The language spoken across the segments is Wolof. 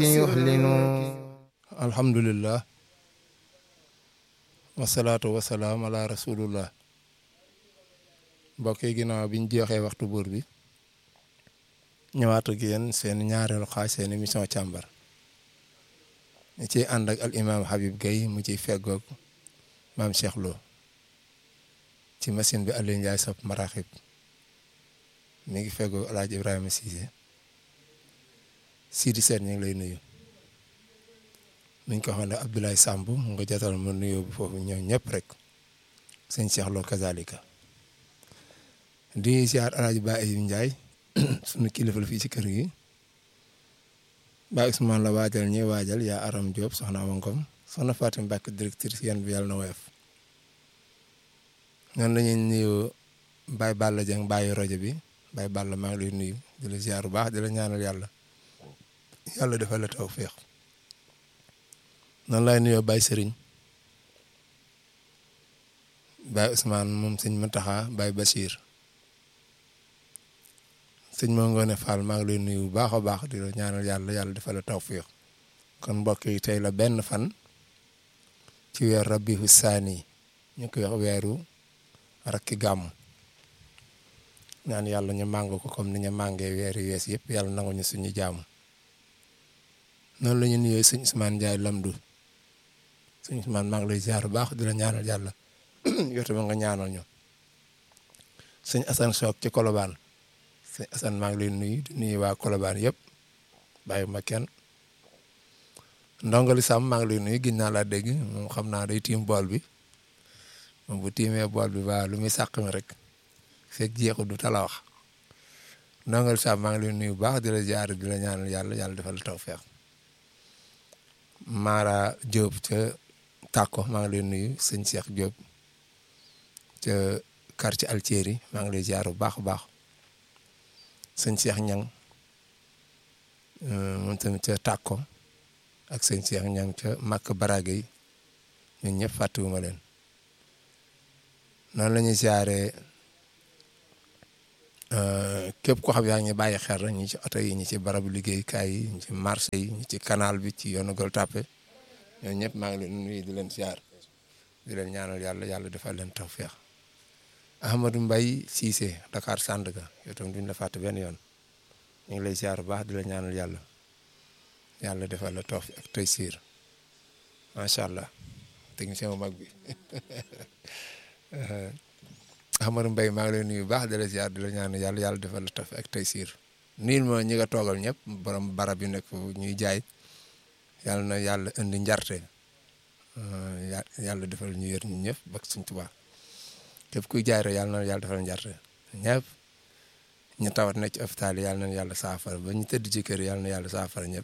alhamdulillah wasalaatu wasalaam ala rasulullah mbokk yi ginnaaw biñ jeexee waxtu buur bi ñëwaat ak yéen seen ñaareelu xaaj seen émission càmbar ñu ciy ànd ak al imam Habib Gueye mu ciy feggoog maam Cheikh Lo ci machine bi Aliou Ndiaye sab maraxib mi ngi feggoog El Hadj Ibrahima Cissé Sidi Sène ñu ngi lay nuyu. nuñ ko xam ne Abdoulaye Samb nga jotal ma nuyoo bu foofu ñëw ñëpp rek sëñ Cheikh Lo kazalika di ziar El Hadj Ba Ayib Ndiaye sunu kilifa la fii ci kër gi Ba Ousmane la waajal ñi waajal yaa Aram Diop soxna Awa Ngom soxna Fatim Mbacke directrice yan bi yàlla na woyof noonu la ñuy nuyu Baye Balla Dieng bàyyi rajo bi Baye Balla maa ngi lay nuyu di la ziar bu baax di la ñaanal yàlla yàlla defal la tawfeex noonu laay nuyoo Baye Serigne Baye Ousmane moom sëñ Mataxa Baye Bachir sëñ moo ngoone Fall maa ngi lay nuyu bu baax a baax di la ñaanal yàlla yàlla defal la tawfiix kon mbokk yi tey la benn fan ci weer Rabiu Saani ñu koy wax weeru rakki gàmm ñaan yàlla ñu màng ko comme ni ñu màngee weer yu wees yëpp yàlla nangu ñu suñu jaamu noonu la ñu nuyoo sëñ Ousmane Ndiaye Lamdu sëñ Ousmane maa ngi lay ziar bu baax di la ñaanal yàlla yow tamit nga ñaanal ñu sëñ Assane Sock ci Colobane sëñ Assane maa ngi lay nuyu di nuyu waa Colobane yëpp bàyyi ma kenn ndongali Sam maa ngi lay nuyu gis naa laa dégg moom xam naa day tiim bool bi moom bu tiimee bool bi waa lu muy sàq mi rek fekk jeexu du tala wax ndongali Sam maa ngi lay nuyu bu baax di la ziar di la ñaanal yàlla yàlla defal la tawfeex Mara Diop ca Tako maa ngi lay nuyu sëñ Cheikh Diop ca quartier Altieri maa ngi lay ziar bu baax a baax sëñ Cheikh Ñang moom tamit ca Tako ak sëñ Cheikh Ñang ca Makk Barage yi ñun ñëpp fàttewuma leen noonu la ñuy ziaree képp koo xam yaa ngi bàyyi xel rek ñi ci oto yi ñi ci barabu liggéeykaay yi ñi ci marché yi ñi ci canal bi ci yoonu Gueule Tapée ñoom ñëpp maa ngi leen nuyu di leen siyaar di leen ñaanal yàlla yàlla defal leen tawfeex Ahmadou Mbaye Cissé Dakar Sandaga yow tam duñ la fàtte benn yoon ñu ngi lay siyaar bu baax di la ñaanal yàlla yàlla defal la tawfeex ak tey siir macha allah technicien bu mag bi Ahmadou Mbaye maa ngi lay nuyu baax di la ziar di la ñaan yàlla yàlla defal la taf ak tey siir niil ma ñi nga toogal ñëpp borom barab yi nekk ñuy jaay yàlla na yàlla indi njarte yàlla defal ñu yër ñu ñëpp ba suñ Tuubaa képp kuy jaay rek yàlla na yàlla defal njarte ñëpp ñu tawat nekk ci hôpital yi yàlla na yàlla saafara ba ñu tëdd ci kër yàlla na yàlla saafara ñëpp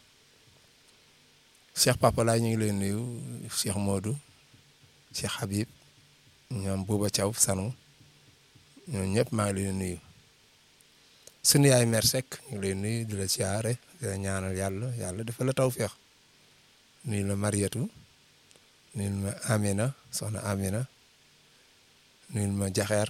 Cheikh Papa laay ñu ngi lay nuyu Cheikh Modou Cheikh Habib ñoom Bouba Thiaw Sanu ñoom ñëpp maa ngi leen nuyu sunu yaay mère Seck ñu ngi lay nuyu di la siyaare di la ñaanal yàlla yàlla dafa la tawféex nuyu la Mariatu nuyu ma Amina soxna Amina nuyu ma Jaxeer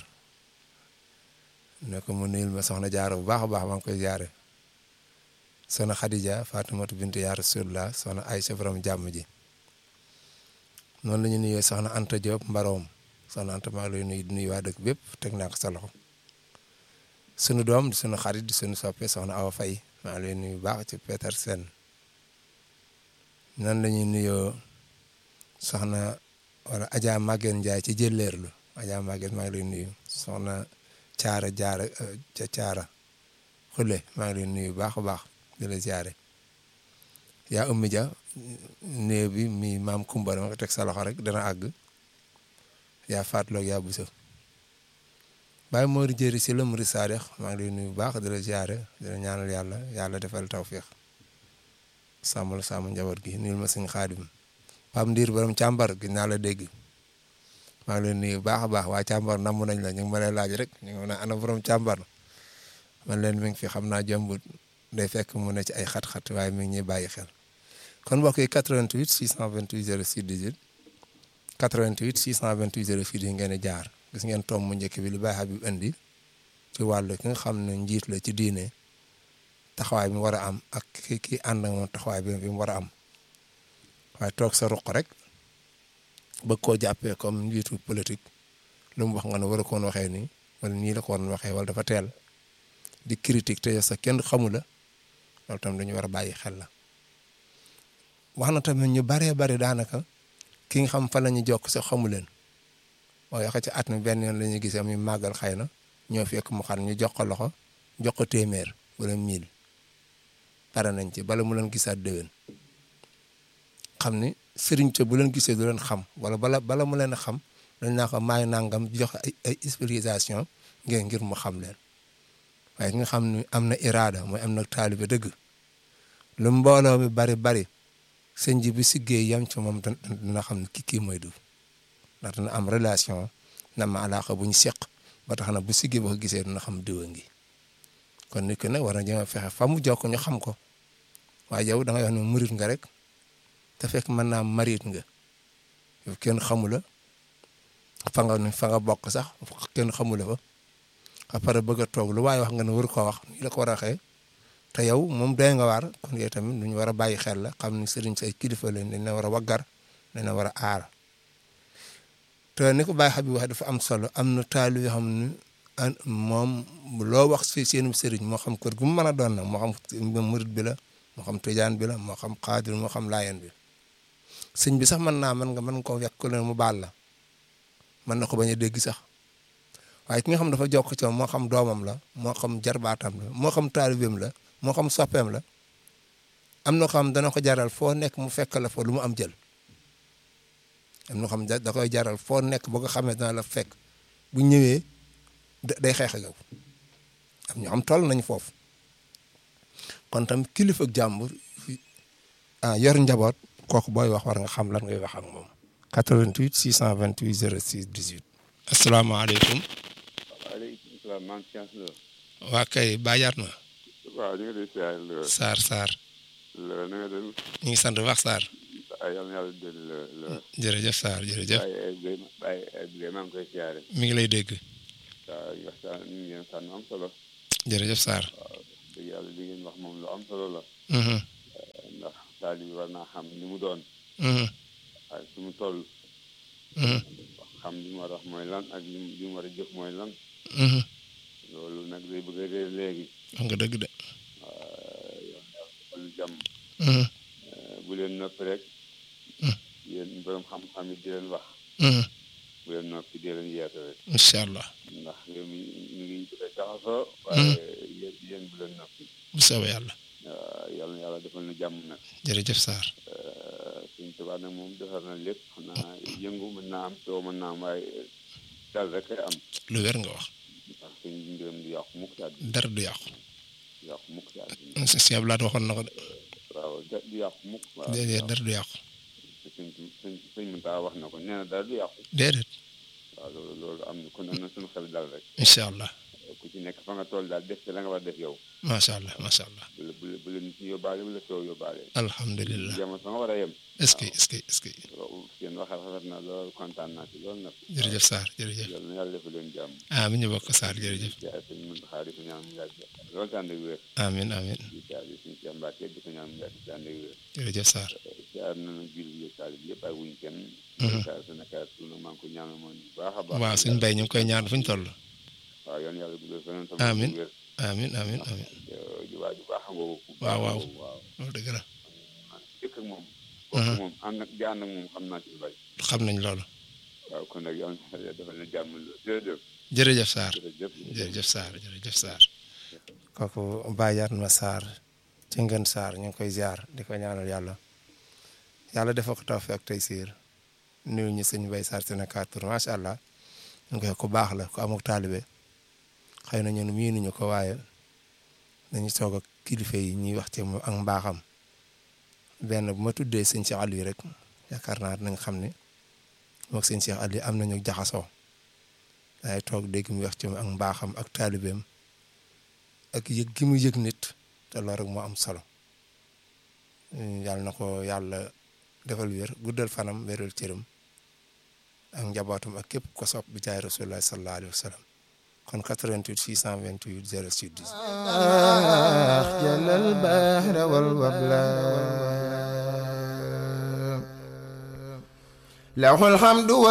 ne ko mu nuyu ma soxna Jaara bu baax a baax maa ngi koy jaare soxna Khadija Fatimatu bintu yaa Rasulullah soxna Aysa borom jàmm ji noonu la ñu nuyee soxna Anta Diop Mbaroom soxna Anta maa ngi lay nuyu di nuyu waa dëkk bépp teg naa ko sa loxo sunu doom di sunu xarit di sunu soppe soxna Awa Faye maa ngi lay nuyu bu baax ci Peter Sen nan la ñuy nuyoo soxna wala Adja Maguette Ndiaye ci jëlleerlu Adja Maguette maa ngi lay nuyu soxna Caara Jaara ca Caara Xule maa ngi lay nuyu bu baax a baax di la ziare yaa ummi ja néew bi mi maam Kumba dama ko teg sa loxo rek dana àgg yaa faatloog yaa busa bàyyi moori jëri si la muri saadex maa ngi lay nuyu bu baax di la ziare di la ñaanal yàlla yàlla defal tawféex sàmm la sàmm njaboot gi nuyul ma suñu xaadim pam ndiir borom càmbar gi naa la dégg maa ngi lay nuyu bu baax a baax waa càmbar namm nañ la ñu ngi ma lay laaj rek ñu ngi ana borom càmbar man leen mi ngi fi xam naa jëmbut day fekk mu ne ci ay xat-xat waaye mi ngi ñuy bàyyi xel kon mbokk yi 88 628 06 18 88 628 06 yi ngeen di jaar gis ngeen tomb mu njëkk bi li Baye Habib indi ci wàllu ki nga xam ne njiit la ci diine taxawaay bi mu war a am ak ki ki ànd ak moom taxawaay bi mu war a am waaye toog sa ruq rek bëgg koo jàppee comme njiitu politique lu mu wax nga ne war a koon waxee nii wala nii la ko waroon waxee wala dafa teel di critique te sa kenn xamu la loolu tam dañu war a bàyyi xel la wax na tamit ñu baree bari daanaka ki nga xam fa la ñu jokk sax xamu leen waaye wax ci at mi benn yoon la ñuy gisee muy màggal xëy na ñoo fekk mu xam ñu jox ko loxo jox ko téeméer wala mille pare nañ ci bala mu leen gisaat déwén xam ni sëriñ ca bu leen gisee du leen xam wala bala bala mu leen a xam dañ naa ko maay nangam jox ay ay explication ngeen ngir mu xam leen waaye ki nga xam ni am na iraada mooy am na taalibe dëgg lu mbooloo mi bari bari sëñ ji bi siggee yam ci moom dina xam ne kii kii mooy du ndax dina am relation na ma alaaka bu ñu seq ba tax na bu siggee ba ko gisee dina xam diwa ngi kon nit ki nag war na jëm a fexe fa mu jokk ñu xam ko waaye yow da ngay wax ne murit nga rek te fekk mën naa marit nga yow kenn xamu la fa nga fa nga bokk sax kenn xamu la fa après bëgg a toog lu waaye wax nga ne war ko wax nii la ko war a waxee te yow moom doy nga waar kon yow tamit lu ñu war a bàyyi xel la xam ni sëriñ say kilifa leen dañ la war a waggar dañ la war a aar te ni ko Baye Habib wax dafa am solo am na taal yoo xam ne moom loo wax si seen sëriñ moo xam kër gu mu mën a doon nag moo xam murit bi la moo xam tijaan bi la moo xam xaadir moo xam laayeen bi sëñ bi sax mën naa mën nga mën ko wekk leen mu baal la mën na ko bañ a dégg sax waaye ki nga xam dafa jokk ci moo xam doomam la moo xam jarbaatam la moo xam taalibeem la moo xam soppeem la am na ko xam dana ko jaral foo nekk mu fekk la fa lu mu am jël am na xam da koy jaral foo nekk boo ko xamee dana la fekk bu ñëwee day xeex ak yow am ñu am toll nañ foofu kon tam kilifa ak jàmbur ah yor njaboot kooku booy wax war nga xam lan ngay wax ak moom. 88 628 06 18. asalaamaaleykum. waaleykum salaam maa ngi si la. waa kay baajaat ma. waaw ñu ngi lay siyaare la. Sarr Sarr. la na nga dem. ñu ngi sant wax Sarr. ay yal na yàlla dolli la la. jërëjëf Sarr jërëjëf. ay ay ay ay maa ngi koy siyaare. mi ngi lay dégg. waaw ñu waxtaan ñu ngi leen sànni am solo. jërëjëf Sarr. waaw dëgg yàlla li ngeen wax moom lu am solo la. ndax taali bi war naa xam ni mu doon. ak fi mu toll. xam li mu war a wax mooy lan ak li mu li mu war a jëf mooy lan. loolu nag day bëgg a réer léegi. wax nga dëgg de. yow lu jàmm. bu leen noppi rek. yéen borom xam-xam yi di leen wax. bu leen noppi di leen yeete rek. incha allah. ndax réew mi mi ngi bëgg a jaxasoo. waaye yéen yéen bu leen noppi. bu soobee yàlla. yàlla na yàlla defal na jàmm nag. jërëjëf Sarr. suñ tubaab nag moom defar na lépp xanaa yëngu mën naa am coow mën naa am waaye dal rek ay am. lu wér nga wax. ndax suñ mbiram du yàqu mukk ci àddina. dara du yàqu. du yàqu mukk ci àddina. si Abdoulaye waxoon na ko de. waaw da- du yàqu mukk. waaw déedéet dara du yàqu. suñ suñ suñ mëntaa wax na ko nee na dara du yàqu. déedéet. waaw loolu loolu am na kon am na suñu xel dal rek. incha allah. ku ci nekk fa nga toll daal def ci la nga war a def yow. macha allah macha allah. bu la bu la bu la nit ñi yóbbaale bu la soow yóbbaale. alhamdulilah. jamono fa nga war a yem. est-ce que est-ce que est-ce que. loolu seen wax rafet na loolu kontaan naa ci loolu nag. jërëjëf Sarr jërëjëf. yàlla na yàlla defal leen jàmm. amiin ñu bokk Sarr jërëjëf. jaay sëñ Muntaxa di ko ñaan mu yàgg loolu tànn ak wér. amiin amiin di jaay suñu Cheikh Mbacke di ko ñaan mu yàgg tànn ak wér. jërëjëf Sarr. jaar nañu jul bi taali bi yëpp ay wuñ kenn. saa su nekk suñu maa ngi ko ñaanal moom bu baax a baax. waaw suñu mbay ñu ngi koy ñaan fu ñu toll. waaw yoon yàlla guddal feneen tam Amiin. wér. amiin amiin amiin. ji waa ju baax a ngoogu ku waaw, baax a waaw. ngoogu, waaw loolu dëgg la. dëkk ak moom kooku moom ànd ak di ànd ak moom xam naa ci lu bari xam nañ loolu. waaw kon nag yàlla na yàlla defal na jàmm loolu jërëjëf jërëjëf Sarr. jërëjëf jërëjëf Sarr jërëjëf Sarr. kooku bàyyaat ma Sarr ci ngeen Sarr ñu ngi koy ziar di ko ñaanal yàlla yàlla defal ko tawfeex ak taysiir nuyu ñu sëñ Bay Sarr Sénégal tur macha allah ñu koy ku baax la ku amuk taalibe xëy na ñun miinuñu ko waaye dañu toog ak kilifa yi ñuy wax ci moom ak mbaaxam benn bu ma tuddee sëñ Cheikh Aliou rek yaakaar naa dinañ xam ne moog sëñ Cheikh Aliou am nañu jaxasoo. daay toog dégg mu wax ci moom ak mbaaxam ak taalibeem ak yëg gi mu yëg nit te loolu rek moo am solo yàlla na ko yàlla defal wér guddal fanam wéral cëram ak njabootam ak képp ko sopp bi jaay rasulullah sallallahu alayhi wa sallam kon 88 628 06 10 جل البحر والوبلا له الحمد